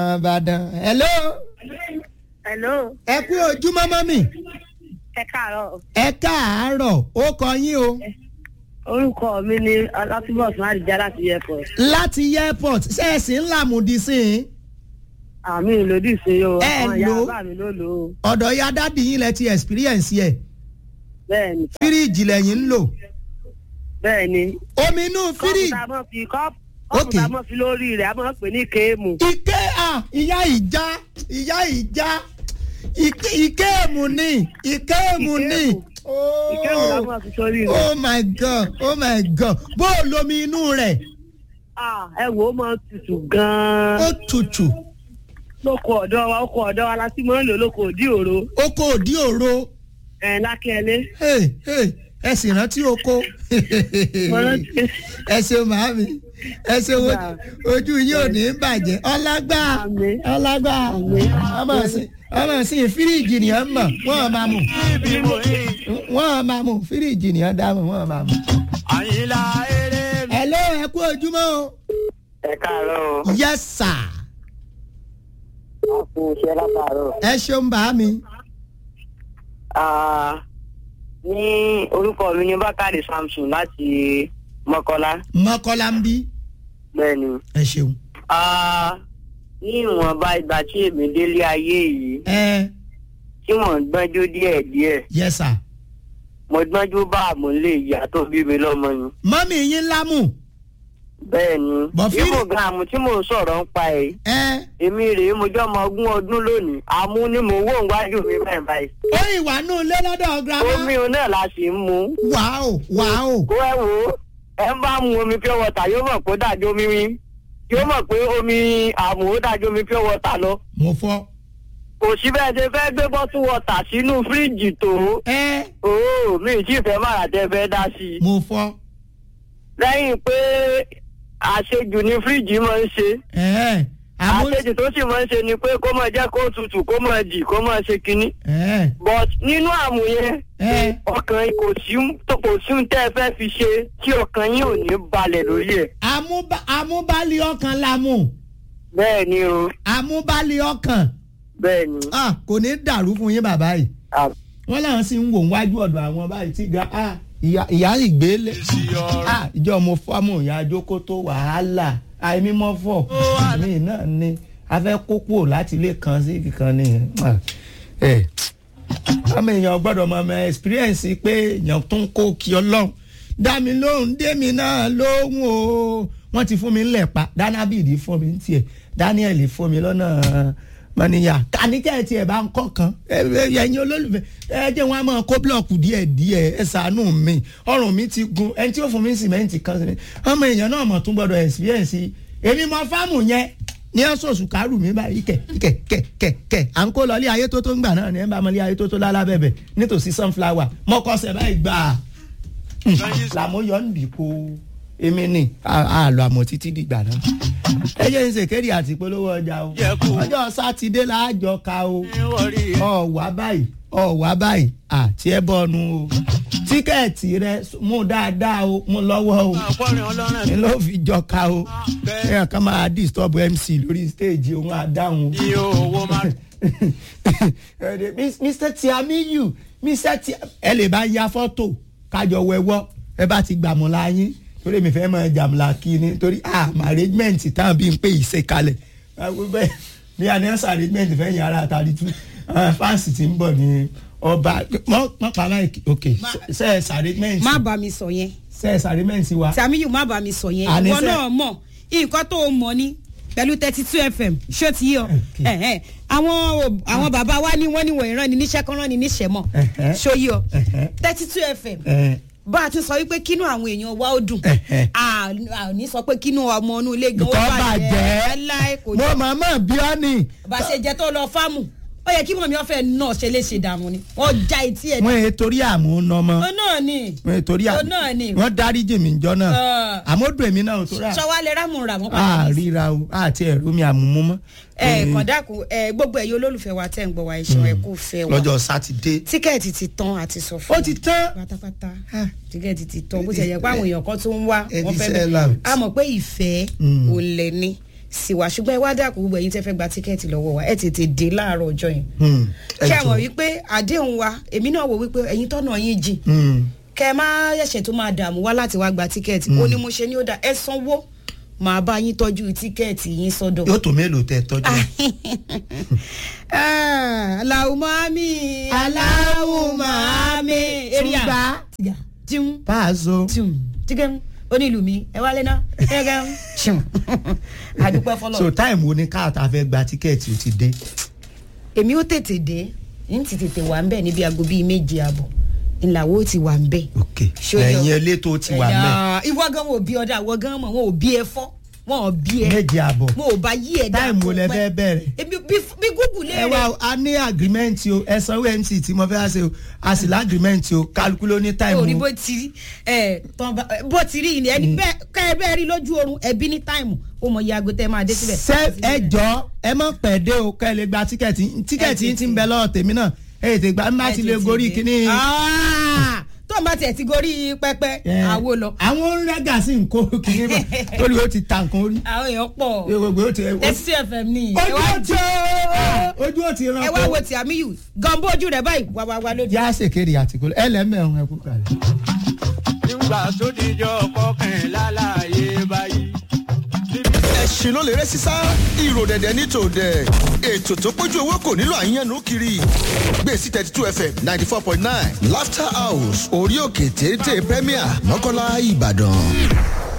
Ìbàdàn hello hello ẹ kú ojúmọ́ mọ́mì ẹ káàárọ̀ ẹ káàárọ̀ ó kọ yín o orúkọ mi ni ọlátúbọ̀sùn àdìjá láti airport láti airport ṣẹ́ẹ̀sì ńlá mùdí sí i àmì ìlòdì sí o Ẹ àwọn ìyá lò ó. bàbá mi ló lò ó ọ̀dọ̀ ya dádì yín lẹ ti experience ẹ̀ bẹ́ẹ̀ ni fíríìjì lẹ́yìn ń lò bẹ́ẹ̀ ni omi inú kọ́ọ̀pù fíríìjì tá a mọ̀ fi kọ́ọ̀pù kọ́ọ̀pù Okay. tá a mọ̀ fi lórí rẹ̀ a mọ̀ pé ní kéèmù ike à ìyá ìjà ìyá ìjà ike ìkéèmù ni ìkéèmù ni ìkéèmù la mọ̀ fi sórí rẹ̀ oh my god oh my god bó o lomi inú rẹ̀ Ah, ẹ wò ó mọ̀ tutù gan-an ó tutù lóko ọ̀dọ́ wa oko ọ̀dọ́ wa la ti mọ̀ ń lò lóko òdì òro ó kó òdí òro ẹ̀ lákẹ́lẹ́ Hey, hey, ẹ sì rántí oko mo rántí ẹ ṣeun màámi ẹ ṣeun o- ojú yín ò ní bàjẹ́ ọlágbá Àmín. ọlágbá ọmọ sí ọmọ sí fíríìjì nìyẹn mọ̀ wọ́n máa mú wọ́n máa mú fíríìjì nìyẹn dáhùn wọ́n máa mú. àyìnlá eré mi. hello ẹ kú ojúmọ́ o. ẹ káàárọ̀ o yes sir a kú iṣẹ́ látàárọ̀. ẹ ṣeun bàámi. Ah, ní orúkọ mi ní bákàrè samson láti mọ́kọ́lá mọ́kọ́lá ń bí bẹ́ẹ̀ ni. ẹ ṣeun. Ah, ní ìwọ̀nba ìgbà tí èmi délé ayé yìí ẹ tí mò ń gbọ́njú díẹ̀ díẹ̀ yes sir. mo gbọ́njú bá àmúlé ìyá tó bí mi lọ́mọ ni. mọ́mì yín lámù. bẹ́ẹ̀ ni Bọ̀fí- ìmọ̀gàmù tí mò ń sọ̀rọ̀ ń pa ẹ̀ ẹ èmi rèé mo jọ́ ọmọ ogún ọdún lónìí àmú ni mò ń wò wájú mi báyìí báyìí. ó ìwà nù lé lọ́dọ̀ girama. omi òun náà la sì ń mu. wàá wàá kó ẹ wò ó ẹ ń bá mu omi pure water yóò mọ̀ pé ó dájú omi wí yóò mọ̀ pé omi àmù ó dájú omi pure water lọ. mo fọ́. kò sí bẹ́ẹ̀ ṣe fẹ́ gbé bọ́tú water sínú fíríjì tó ẹ ooo mi ì tí ì fẹ́ máa tẹ́ fẹ́ dá sí i. mo fọ́. lẹ́yìn pé àṣejù ni fíríjì máa ń ṣe ẹ àmú. àṣejù tó sì máa ń ṣe ni pé kó máa jẹ́ kó tutù kó máa dì kó máa ṣe kinní. ẹ but nínú àmù yẹn ẹ ọkàn yín kò sí kò sí ohun tẹ́ ẹ fẹ́ fi ṣe tí ọkàn yín ò ní balẹ̀ lórí ẹ̀. àmúbá àmúbálí ọkàn lámù bẹ́ẹ̀ ni o àmúbálí ọkàn bẹ́ẹ̀ ni. ah, kò ní dàrú fún yín bàbá yìí Ah, wọ́n làwọn sì ń wò wájú ọ̀dọ̀ àwọn báyìí tí ga ah, ìyá ìyá ìgbélé ah, ìjọ mo fọ́mù ìyá àjókò tó wàhálà àìmímọ́ fọ̀ mí náà ni a fẹ́ kó kúrò láti ilé kan sí ibì kan ni ah, ẹ ọmọ èèyàn gbọ́dọ̀ mọ ọmọ experience pé èèyàn tó ń kó kí ọlọ́run dá mi lóhùn dé mi náà lóhùn o wọ́n ti fún mi ńlẹ̀ pa dánábìdì fún mi ní tiẹ̀ daniel fún mi lọ́nà mọ́níyà kàníkẹ́ tiẹ̀ bá ń kọ́ kan ẹ- ẹ- ẹ̀yin olólùfẹ́ ẹ jẹ́ wọn a máa kó búlọ̀kù díẹ̀ díẹ̀ ẹ ṣàánú mi ọrùn mi ti gun ẹni tí ó fún mi sìmẹ́ǹtì kan sí mi ọmọ èèyàn náà mọ̀ tún gbọ́dọ̀ experience èmi mọ fáàmù yẹn ní ọ̀sọ̀ọ̀sù kárù mi báyìí kẹ̀ kẹ̀ kẹ̀ kẹ̀ kẹ̀ à ń kó lọ ilé ayé tó tó ń gbà náà ní ẹ̀ bá mọ ilé ayé tó tó lálábẹ̀bẹ̀ nítòsí sunflower mọ́kọ́sẹ̀ báyìí gbà á làmúyọ̀ ń dìpọ̀ èmi ni àlọ́ àmọ́ títí dìgbà náà ẹ jẹ́ ń ṣèkéde àti polówó ọjà o Yẹ kú. ọjọ́ sátidé láàjọ ka o wọ́rí ọ̀wá báyìí ọ̀wá báyìí àti ẹ bọ́nu o tíkẹ́ẹ̀tì rẹ mú dáadáa o mú lọ́wọ́ o àpọ̀rin ọlọ́run ni ló fi jọ ka o bẹ́ẹ̀. ẹ̀yàn kan máa disturb mc lórí stage òun àdáhùn ní owó máa mr tiamiyu mr ti ẹ lè bá ya fọ́tò kájọ wẹwọ́ ẹ bá ti gbàmùlà yín torí mi fẹ́ mọ jàmùlà kí ni torí ah arrangement táwọn bí n pè ìṣe kalẹ̀ bẹ́ẹ̀ ní anẹ́sà arrangement fẹ́ yàrá àtàrí tú fáǹsì tí ń bọ̀ ní ọba mọ́ pa máìkì ok sẹ́ẹ̀sì arrangement má bá mi sọ yẹn sẹ́ẹ̀sì arrangement wa Sàmíyù má bá mi sọ yẹn Àní ìwọ sẹ́- náà mọ̀ nǹkan tó o mọ̀ ni pẹ̀lú thirty two fm ṣó ti yọ ẹ̀hẹ́n. àwọn ò- àwọn bàbá wa ní wọ́n ní wọ̀nyí rán ni níṣẹ́ kan rán ni níṣẹ́ mọ̀ Ẹ̀hẹ́. ṣó yọ Ẹ̀hẹ́. thirty two fm ẹ̀ bá a ti sọ wípé kínú àwọn èèyàn wa ó dùn Ẹ̀hẹ́. a à ní sọ pé kínú ọmọ inú ilé gan ó Kò bàjẹ́ bàjẹ́. láì kò mo jẹ́ màmá bí ọ́ ni bá a ṣe jẹ́ tó lọ fáàmù ó yẹ kí mọ̀mí ọ̀fẹ́ náà ṣe léṣe dànù ni wọ́n já etí ẹ̀ wọ́n yẹ torí àmúnọmọ ó náà ni wọ́n yẹ torí Ó náà ni. wọ́n dárí jèmí jọ náà Ah. àmọ́dún èmi náà ò tó rà ṣọwọ́ alẹ́ rámù rà wọ́n á padà ní ríra o àti ẹ̀rú mi àmúmú mọ́. ẹ kàn dákun ẹ gbogbo ẹ̀yin olólùfẹ́ wa tẹ́ ń gbọ́ wa ẹ̀ṣọ́ ẹ kú fẹ́ wa lọ́jọ́ sátidé tíkẹ́ẹ̀tì ti tán àti sọ fún ó ti tán pátápátá Ah. tíkẹ́ẹ̀tì ti tán bó ti yẹ pé àwọn èèyàn kan tó ń wá Ẹ wọ́n fi fẹ́ sell out. a mọ̀ pé ìfẹ́ Mm. ò lẹ̀ ni sí wa ṣùgbọ́n ẹ wá dàkú gbogbo ẹ̀yin tẹ́ fẹ́ gba tíkẹ́ẹ̀tì lọ́wọ́ wa ẹ tètè dé láàárọ̀ ọjọ́ yẹn Hmm, ẹ ṣé ẹ mọ̀ jọ̀ọ́. wípé àdéhùn wa èmi náà wò wípé ẹ̀yin tọ́nà yín jìn Hmm. kẹ ẹ má ṣẹ̀ṣẹ̀ tó máa dààmú wá láti wá gba tíkẹ́ẹ̀tì ó ní mo ṣe ní ó dà ẹ sanwó màá bá yín tọ́jú tíkẹ́ẹ̀tì yín sọ́dọ̀. yóò tó mélòó tẹ tọ́jú aláwọ̀ mami aláwọ̀ mami eria Túnbà. tiun pàṣọ. tiun tigẹun onílù mi ẹ wálé náà ẹgẹun tiun àdúpẹ́ fọlọ́. so time wo ni káàtà fẹ́ gba tíkẹ́ẹ̀tì ó ti dé. èmi ó tètè dé n ti tètè wà ń bẹ̀ níbi aago bíi méje àbọ̀ ńláwó ti wà ń bẹ̀. ok Ṣó yọ? ẹ̀yin elétò ti wà mẹ́ Ẹ̀yà, ìwọ gan wọn ò bí ọdọ àwọn gan mọ wọn ò bí ẹ fọ wọn ò bí ẹ méje àbọ̀ wọn ò bá yí ẹ dáa time wo kó lẹ pẹ́. fẹ́ bẹ̀rẹ̀. ebi bí bí gúgù lè ẹ wá a ní agreement o ẹ sanwó mc tí mo fẹ́ wá ṣe o a sì lá agreement o kálukú ló ní time orí o. bó ti rí ẹ tán bá bó ti rí yìí ni ẹni bẹ́ẹ̀ ká ẹ bẹ́ẹ̀ rí lójú oorun ẹbí ní táìmù ó mọ iye aago tẹ máa dé síbẹ̀. ṣé ẹ jọ ẹ mọ̀ pẹ̀ dé o kẹ́ ẹ lè gba tíkẹ́ẹ̀tì tíkẹ́ẹ̀tì yín ti ń bẹ lọ́wọ́ tèmi náà ẹ tètè gba má ti lè gorí kíní. tó ń bá tiẹ̀ ti gorí pẹ́pẹ́ ẹ, àwo lọ àwọn rẹ́gà sì ń kó kíní bọ̀ torí o ti ta nǹkan orí. àwọn èèyàn pọ̀ gbogbo o ti. ẹsí fm ní ojú ò ti ojú ò ti ràn ẹ wá wo ti àmìyù gànbó ojú rẹ báyìí wà wà wà lójú. yá ṣèkéde àtìkú ẹlẹ́mẹ̀rún ẹ̀kú kalẹ̀. nígbà tó dijọ́ kọkànlá láàyè báyìí. ẹ̀sìn ló lè rẹ́ sísá ìrò dẹ̀dẹ̀ ní tòdẹ̀ ètò tó pójú owó kò nílò àyànnú kiri gbèsè thirty two fm ninety four point nine laughter house orí òkè téńté premier mọ́kànlá ìbàdàn.